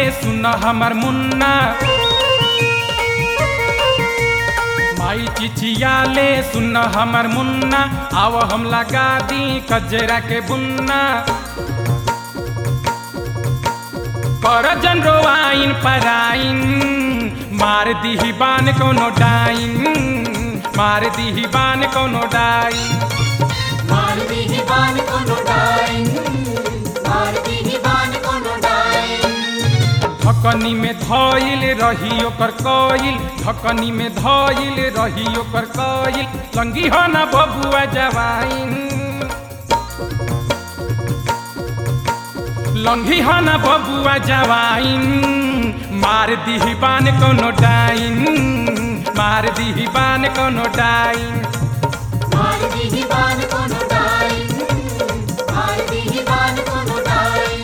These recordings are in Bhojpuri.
सुन हमर मुन्ना माई चिचियाले सुन हमर मुन्ना आव हम लगा दी कजरा के बुन्ना कर जन रोआइन पराइन मार दीही बान कोनो डाइन मार दीही बान कोनो डाइन मारती ही बान को नोटाइन मारती ही बान को नोटाइन ढकनी में धइल रही ओकर कइल ढकनी में धइल रही ओकर कइल संगी हो ना बबुआ जवाइन लंघी हो ना बबुआ जवाइन मार दीही बान कोनो डाइन मार दीही बान कोनो डाइन मारती ही बान को नोटाइन मारती ही बान को नोटाइन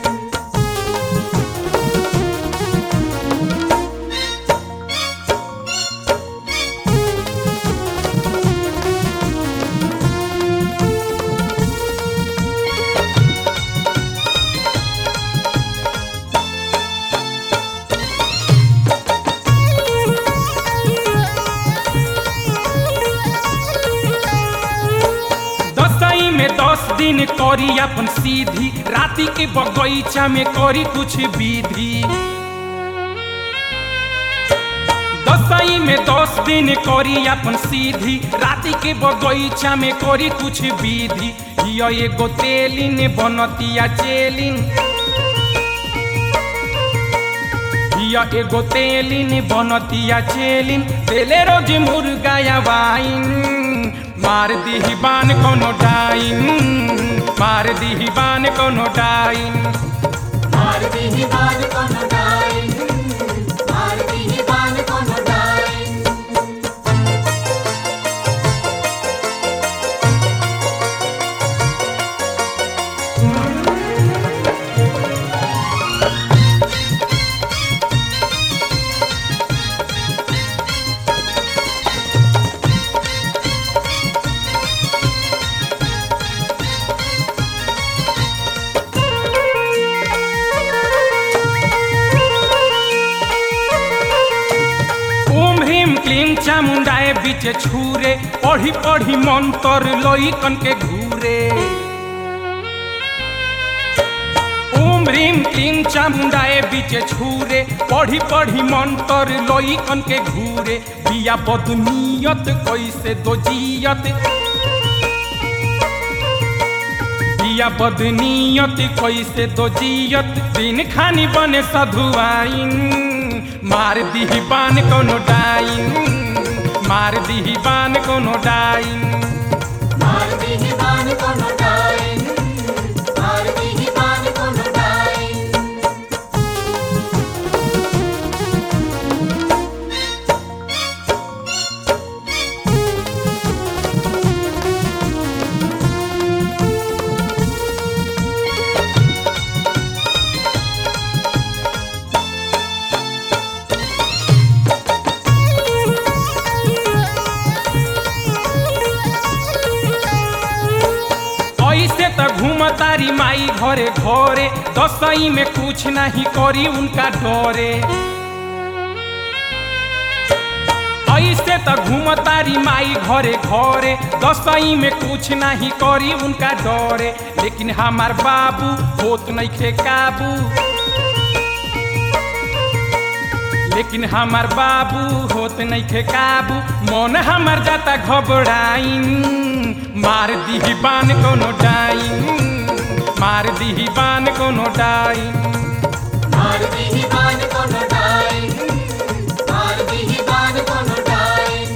दसई में दस दिन करी अपन सीधी राति के बगीचा में करी कुछ विधि दसई में दस दिन करी अपन सीधी राति के बगीचा में करी कुछ विधि हिया एगो तेलिन बनतिया चेलिन हिया एगो तेलिन बनतिया चेलिन तेले रोज मुर्गा या वाइन मार दीही बान कोनो डाइन मार दीही बान कोनो डाइन मारती ही बान को नोटाइन मारती ही बान को नोटाइन ओम ह्रीम क्लीम चामुंडाए बीचे छूरे पढ़ी पढ़ी मंतर लोई कन के घूरे ओम ह्रीम क्लीम चामुंडाए बीचे छूरे पढ़ी पढ़ी मंतर लोई कन के घूरे बिया बदनियत कैसे दो जियत बिया बदनियत कैसे दो जियत दिन खानी बने सधुआइन मार दीही बान कोनो डाइन मार दीही बान कोनो डाइन मारती ही बान को नोटाइन मारती ही बान को नोटाइन ऐसे त घूमतारी माई घरे घरे दसई में कुछ नहीं करी उनका डरे ऐसे त घूमतारी माई घरे घरे दसई में कुछ नहीं करी उनका डरे लेकिन हमार बाबू होत नहीं खे काबू लेकिन हमार बाबू होत नहीं खे काबू मन हमार जाता घबराइन मार दीही बान कोनो डाइन मार दीही बान कोनो डाइन मारती ही बान को नोटाइन मारती ही बान को नोटाइन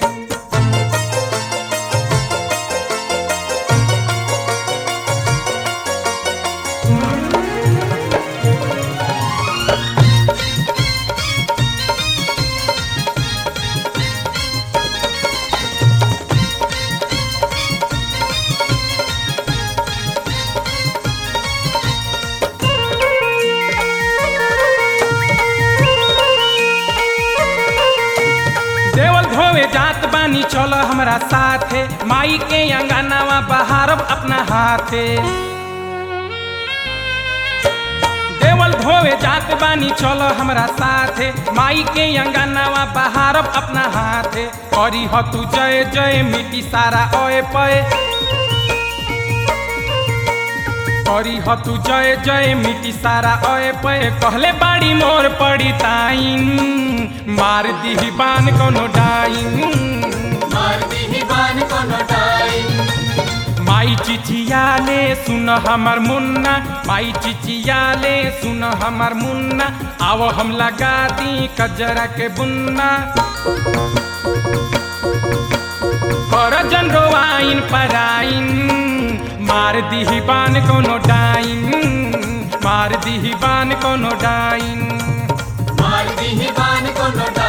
देवल धोवे जात बानी चल हमरा साथे माई के अंगनावा बहारब अपना हाथे देवल धोवे जात बानी चलो हमरा साथे माई के अंगनावा बहारब अपना हाथे करी ह तू जय जय मिट्टी सारा ओए पए करी ह तू जय जय मिट्टी सारा ओए पए कहले बाड़ी मोर पड़ी ताइन मार दीही बान कोनो डाइन मार दीही बान कोनो डाइन माई चिचियाले सुन हमर मुन्ना माई चिचियाले सुन हमर मुन्ना आओ हम लगा दी कजरा के बुन्ना कर जन रोआइन पराइन मार दीही बान कोनो डाइन मार दीही बान कोनो डाइन मार दीही बान कोनो डाइन